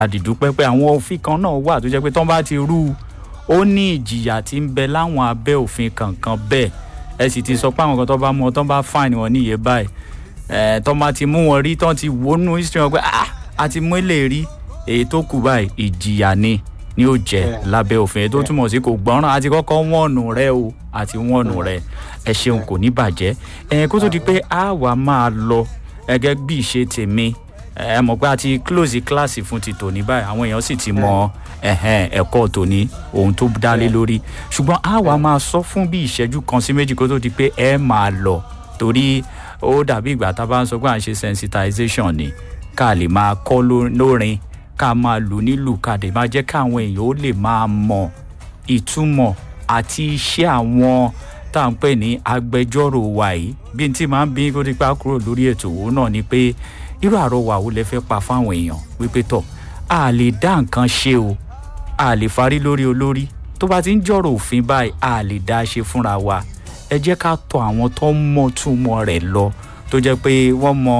àdìdúpẹ́ pé àwọn òfin kan náà wà tó jẹ́ pé tán bá ti rú ó ní ìjìyà tí ń bẹ láwọn abẹ́ òfin kankan bẹ́ẹ̀ ẹ sì ti sọ pé àwọn kan tó bá mú ọ tán bá fáìn wọn níye báyìí ẹ tán bá ti mú wọn rí tán ti wọnú history wọn pé ah a ti mú èlé rí èyí tó kù báyìí ìjìyà ni ni ó jẹ lábẹ́ òfin tó túmọ̀ sí kò gbọ́ràn àti kọ́kọ́ wọ́ọ̀nù rẹ o àti wọ́ọ̀nù rẹ ẹ ṣeun kò ní bàjẹ́ ẹ kó tó di pé a wà máa lọ ẹgẹ́ bí ìṣe tèmi ẹ mọ̀ pé a ti close kíláàsì fún ti tòní báyìí àwọn èèyàn sì ti mọ ẹ̀kọ́ tòní ohun tó dálé lórí ṣùgbọ́n a wà máa sọ fún bí ìṣẹ́jú kan sí méjì kó tó di pé ẹ máa lọ torí ó dàbí ìgbà tá a bá ń sọ pé à ń ṣe sensitization ni ká lè máa kọ́ lórin ká máa lù nílù ká dé máa jẹ́ káwọn èèyàn ó lè máa mọ ìtumọ̀ àti iṣẹ́ àwọn tá à ń pè ní agbẹjọ́rò wa yìí bí n tí máa ń bí kó dípá kúrò lórí ètò òun náà ni pé irú àrọwà wo lẹ fẹ́ pa fáwọn èèyàn wípé tọ̀ a lè dá nǹkan ṣe o a lè farí lórí olórí tó bá ti ń jọ̀rọ̀ òfin báyìí a lè dá ṣe fúnra wa ẹ jẹ́ ká tọ àwọn tó ń mọ túmọ̀ rẹ̀ lọ tó jẹ́ pé wọ́n mọ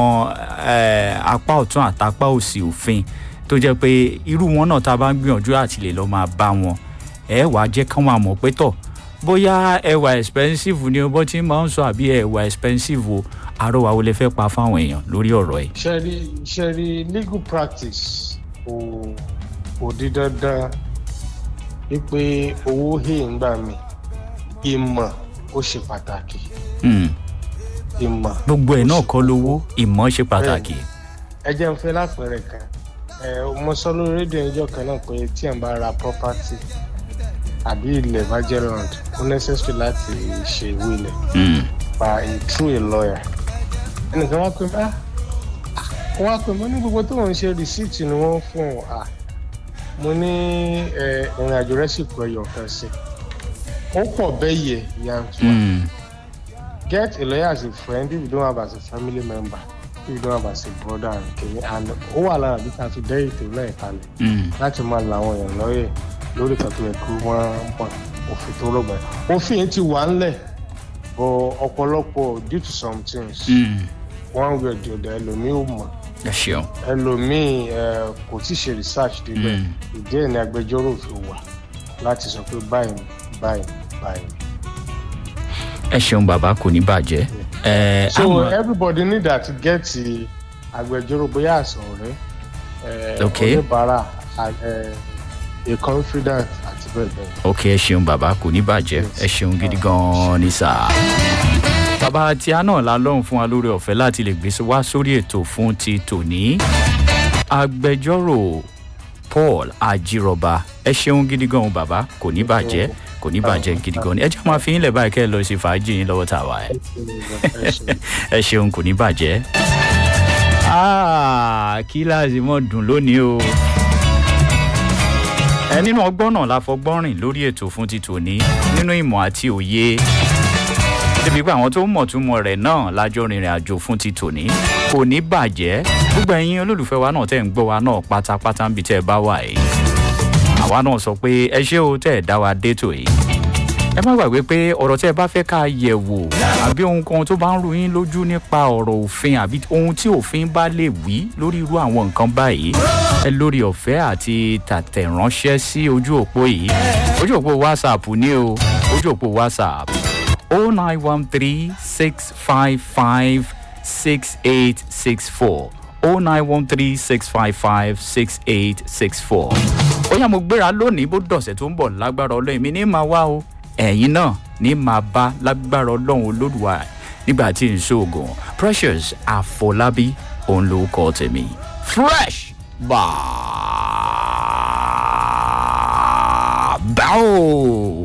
apá ọ̀tún àtàpá òsì òfin tó jẹ́ pé irú wọn náà tá a bá ń gbìyànjú àti lè lọ́ọ́ máa bá wọn ẹ wàá jẹ́ kán máa mọ̀ pé tọ̀ bóyá ẹwà expensive ni bó ti máa ń sọ àbí ẹwà expensive o àròwà wo lè fẹ́ pa fáwọn èèyàn lórí ọ̀rọ̀ ẹ̀. ṣẹ́rí ṣẹ́rí legal practice kò kò di dandan wípé owó hè ń gbà mí ìmọ̀ ó ṣe pàtàkì. ìmọ̀ gbogbo ẹ̀ náà kọ́ lówó ìmọ̀ ṣe pàtàkì. ẹ jẹ́ n fẹ́ lápẹẹrẹ kan mo sọ lórí rédíò ẹjọ́ kan náà pé tí ẹ̀ ń bá ra property àbí ilẹ̀ bá jẹ́ land ó necessary láti ṣe ìwé ilẹ̀ by a through a lawyer ẹnìkan wá pé ah wọ́n wá pé mo ní gbogbo tó ń ṣe receipt ni wọ́n fún ọ ah mo ní ìrìn àjò rẹ̀ sì kọ ẹyọ kan sí ó pọ̀ bẹ́ẹ̀ yẹ yantua get a lawyer as a friend if you don't have as a family member if you don't have as a brother and kìnìún and ó wà lára bí ká fi dẹ́ ètò náà kalẹ̀ láti máa la àwọn èèyàn lọ́yẹ̀ lórí kan tó yẹ kí wọ́n mọ̀ òfin tó rọ̀gbà òfin yẹn ti wà ńlẹ̀ bọ̀ ọ̀pọ̀lọpọ̀ due to some things one way or the other ẹlòmíì ò mọ̀ ẹlòmíì kò tí ì ṣe research débẹ̀ ìdí ẹ̀ ní agbẹjọ́rò fi wà láti sọ pé báyìí báyìí báyìí. ẹ ṣeun bàbá kò ní bàjẹ́. so àmọ́... everybody need that get agbẹjọ́rò bóyá àṣọ ọ̀rẹ́ oníbàárà a confident àti bẹ́ẹ̀ bẹ́ẹ̀. ok ẹ ṣeun bàbá kò ní bàjẹ́ ẹ ṣeun gidi gan-an ní sáà. bàbá tí a náà la lọ́rùn fún wa lórí ọ̀fẹ́ láti lè gbé wá sórí ètò fún ti tòní. agbẹjọ́rò paul ajírọba ẹ ṣeun gidi gan-an bàbá kò ní bàjẹ́ kò ní bàjẹ́ gidi gan-an ẹ jẹ́ máa fi yín lẹ̀ báyìí kẹ́ ẹ lọ sí fàájì yín lọ́wọ́ tàwa ẹ. ẹ ṣeun kò ní bàjẹ́. kíláàsì mọ̀ dùn lónìí o ẹ nínú ọgbọ́n náà la fọgbọ́n rìn lórí ètò fún ti tòní nínú ìmọ̀ àti òye débi pé àwọn tó mọ̀ túmọ̀ rẹ̀ náà lájọ rìnrìn àjò fún ti tòní kò ní bàjẹ́ gbogbo ẹ̀yin olólùfẹ́ wa náà tẹ̀ ń gbọ́ wa náà pátápátá ń bi tẹ́ ẹ bá wà yìí àwa náà sọ pé ẹ ṣé o tẹ́ ẹ dá wa dé tò yìí ẹ má gbàgbé pé ọ̀rọ̀ tẹ́ ẹ bá fẹ́ ká yẹ̀ wò àbí ohun kan tó bá ń ru yín lójú nípa ọ̀rọ̀ òfin àbí ohun tí òfin bá lè wí lórí irú àwọn nǹkan báyìí ẹ lórí ọ̀fẹ́ àti tàtẹ̀ránṣẹ́ sí ojú òpó yìí ojú òpó whatsapp ní o ojú òpó whatsapp o nine one three six five five six eight six four o nine one three six five five six eight six four. ó yá mo gbéra lónìí bó dọ̀sẹ̀ tó ń bọ̀ lágbára ọlọ́run mi ní máa wá o ẹ̀yin náà ní máa bá lágbára ọlọ́run olódùwà nígbà tí n ṣoògùn precious àfọlábí òun ló kọ́ tèmi fresh bá báwo.